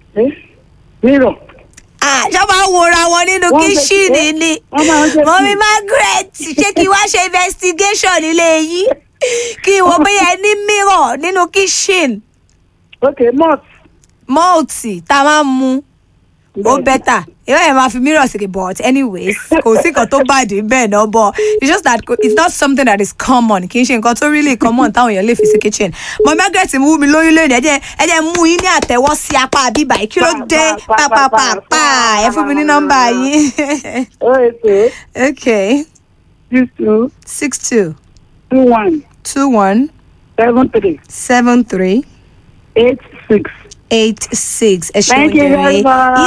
Eh? Mírọ̀. Ah, ṣọ́ máa ń wòra wọn nínú Wọ́n ṣe- kíṣìnì eh, ni wọ́n máa ń ṣe- mọ́mí Margaret ṣé kí wá ṣe investigation nílé yìí kí wọ́n bóyá ẹ ní mirror nínú kíṣìn Ok, malt. mọ́ọ̀tì tá a máa ń mu ó bẹ́tà ìwé yẹn máa fi mirror sí but anyways kò sí nǹkan tó bàdé bẹ́ẹ̀ náà but it's just that it's not something that is common kì í ṣe nǹkan tó really common táwọn èèyàn lè fi sí kitchen mọ Margaret mú mi lóyún lónìí ẹ jẹ́ ẹ jẹ́ mú yín ní àtẹ́wọ́ sí apá bíbá yìí kí ló dé Pa, pa, pa, pàpàpàpà pa, ẹ fún mi ní nọ́mbà yín Oh, eight, okay six, two, six two two, one, two one seven, three, seven three eight, six. eight six ẹ ṣeun Thank you very jẹrẹ much.